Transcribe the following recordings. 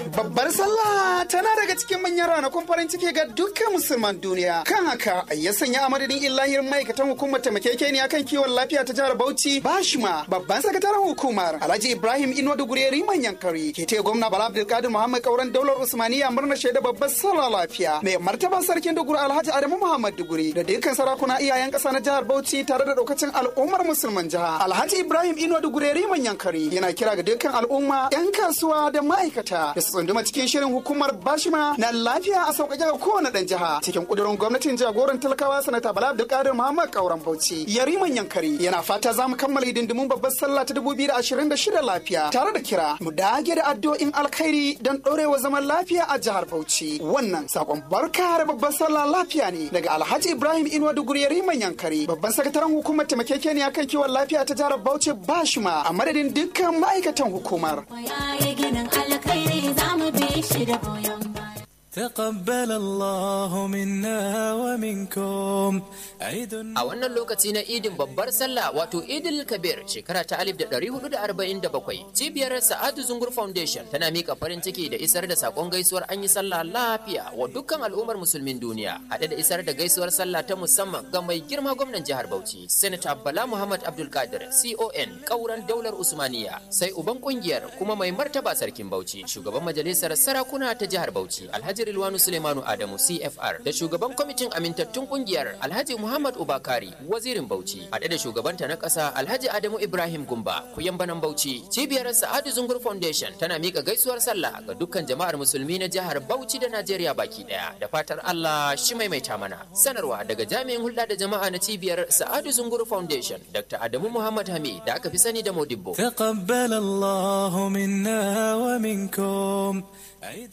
Babbar sallah tana daga cikin manyan ranakun farin ciki ga dukkan musulman duniya. Kan haka ya sanya a madadin illahir ma'aikatan hukumar taimakekeniya kan kiwon lafiya ta jihar Bauchi Bashima babban sakataren hukumar Alhaji Ibrahim Inuwa Dugureri manyan kari ke taya gwamna Bala Abdulkadir Muhammad Kauran daular Usmaniya murnar shaida babbar sallah lafiya. Mai martaba sarkin Duguri Alhaji Adamu Muhammad Duguri da dukkan sarakuna iyayen ƙasa na jihar Bauchi tare da daukacin al'ummar musulman jiha. Alhaji Ibrahim Inuwa Dugureri manyan kari yana kira ga dukkan al'umma 'yan kasuwa da ma'aikata da su tsunduma cikin shirin hukumar bashima na lafiya a sauƙaƙe ga kowane ɗan jiha cikin ƙudurin gwamnatin jagoran talakawa sanata bala abdulkadir muhammad kauran bauchi yariman yankari yana fata za mu kammala hidindimun babbar sallah ta dubu biyu da ashirin da shida lafiya tare da kira mu dage da addu'o'in alkhairi don ɗorewa zaman lafiya a jihar bauchi wannan sakon barka da babbar sallah lafiya ne daga alhaji ibrahim inuwa duguri yariman yankari babban sakataren hukumar taimakekeniya kan kiwon lafiya ta jihar bauchi bashima a madadin dukkan ma'aikatan hukumar. تقبل الله منا ومنكم عيد A wannan lokaci na idin babbar sallah wato idil kabir shekara ta 1447 cibiyar sa'adu zungur foundation tana mika farin ciki da isar da sakon gaisuwar an yi sallah lafiya wa dukkan al'ummar musulmin duniya haɗe da isar da gaisuwar sallah ta musamman ga mai girma gwamnan jihar bauchi senator bala muhammad abdul kadir con kauran daular usmaniya sai uban kungiyar kuma mai martaba sarkin bauchi shugaban majalisar sarakuna ta jihar bauchi alhaji rilwanu suleimanu adamu cfr da shugaban kwamitin amintattun kungiyar alhaji muhammad ubakari wazirin bauchi haɗe da shugabanta na ƙasa alhaji adamu ibrahim gumba kuyan banan bauchi cibiyar sa'adu zungur foundation tana miƙa gaisuwar sallah ga dukkan jama'ar musulmi na jihar bauchi da najeriya baki ɗaya da fatar allah shi maimaita mana sanarwa daga jami'in hulɗa da jama'a na cibiyar sa'adu zungur foundation dr adamu muhammad hamid da aka fi sani da modibbo تقبل الله منا ومنكم عيد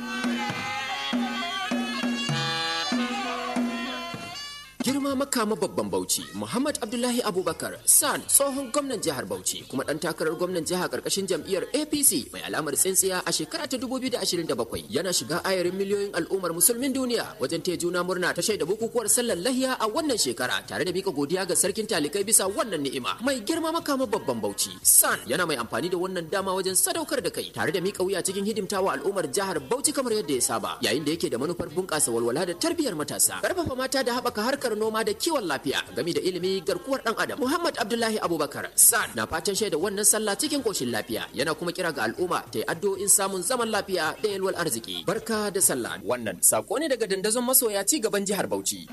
girma makama babban bauchi muhammad abdullahi abubakar san tsohon gwamnan jihar bauchi kuma dan takarar gwamnan jiha karkashin jam'iyyar apc mai alamar tsintsiya a shekara ta 2027 yana shiga ayarin miliyoyin al'ummar musulmin duniya wajen taya juna murna ta shaida bukukuwar sallar lahiya a wannan shekara tare da mika godiya ga sarkin talikai bisa wannan ni'ima mai girma makama babban bauchi san yana mai amfani da wannan dama wajen sadaukar da kai tare da mika wuya cikin hidimtawa al'ummar jihar bauchi kamar yadda ya saba yayin da yake da manufar bunƙasa walwala da tarbiyyar matasa karfafa mata da haɓaka harkar harkar noma da kiwon lafiya game da ilimi garkuwar dan adam muhammad abdullahi abubakar san na fatan shaida wannan sallah cikin koshin lafiya yana kuma kira ga al'umma ta yi addu'o'in samun zaman lafiya da yalwar arziki barka da sallah wannan sako ne daga dandazon masoya ci gaban jihar bauchi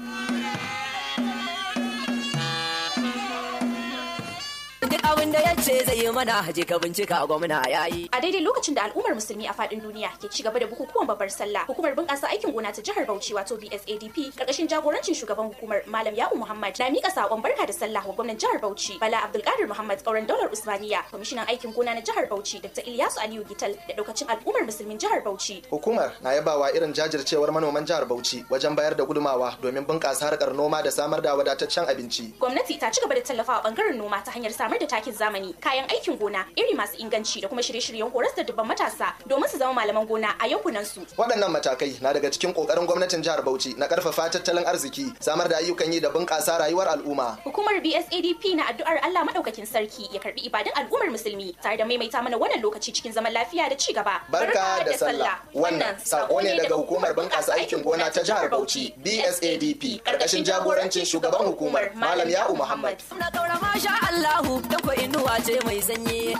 duk abin da ya ce zai yi mana haje ka bincika gwamna ya yi. A daidai lokacin da al'ummar musulmi a faɗin duniya ke ci gaba da bukukuwan babbar sallah, hukumar bunƙasa aikin gona ta jihar Bauchi wato BSADP ƙarƙashin jagorancin shugaban hukumar Malam Ya'u Muhammad na miƙa saƙon barka da sallah wa gwamnan jihar Bauchi Bala Abdulkadir Muhammad ƙauren daular Usmaniya, kwamishinan aikin gona na jihar Bauchi Dr. Ilyasu Aliyu Gital da ɗaukacin al'ummar musulmin jihar Bauchi. Hukumar na yabawa irin jajircewar manoman jihar Bauchi wajen bayar da gudumawa domin bunƙasa harkar noma da samar da wadataccen abinci. Gwamnati ta ci gaba da tallafawa ɓangaren noma ta hanyar samar da takin zamani kayan aikin gona iri masu inganci da kuma shirye-shiryen horas da dubban matasa domin su zama malaman gona a yankunan su. Waɗannan matakai na daga cikin ƙoƙarin gwamnatin jihar Bauchi na ƙarfafa tattalin arziki, samar da ayyukan yi da bunƙasa rayuwar al'umma. Hukumar BSADP na addu'ar Allah madaukakin sarki ya karbi ibadun al'ummar musulmi tare da maimaita mana wannan lokaci cikin zaman lafiya da ci gaba. Barka da sallah. Wannan sako ne daga hukumar bunƙasa aikin gona ta jihar Bauchi BSADP ƙarƙashin jagorancin shugaban hukumar Malam Ya'u Muhammad. Na kaura masha Allahu da ko inuwa ce mai sanyi.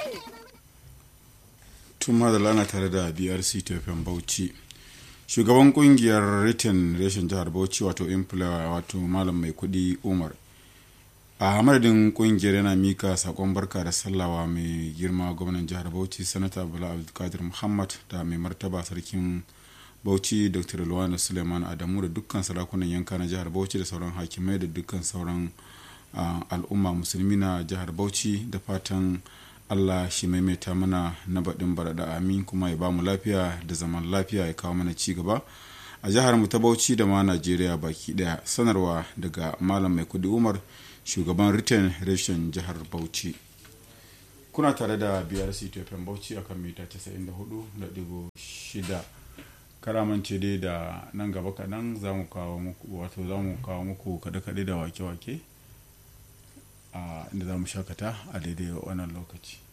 tun ma da lana tare da brc tafiyan bauchi shugaban kungiyar written reshen jihar bauchi wato inflower wato malam mai kudi umar a madadin kungiyar yana mika sakon barka da sallawa mai girma gwamnan jihar bauchi sanata bala abdulkadir muhammad da mai martaba sarkin bauchi dr luwana suleiman adamu da dukkan sarakunan yanka na jihar bauchi da sauran hakimai da dukkan sauran al'umma musulmi na jihar bauchi da fatan allah shi maimaita mana na baɗin barada amin kuma ya bamu lafiya da zaman lafiya ya kawo mana ci gaba a jihar mu ta bauchi da ma najeriya baki daya sanarwa daga malam mai kudi umar shugaban return reshen jihar bauchi kuna tare da brc tfm bauchi akan mita 94.6 karamance dai da nan gaba kaɗan za mu kawo muku wato za mu kawo muku kaɗe-kaɗe da wake-wake inda za mu shakata a daidai wannan lokaci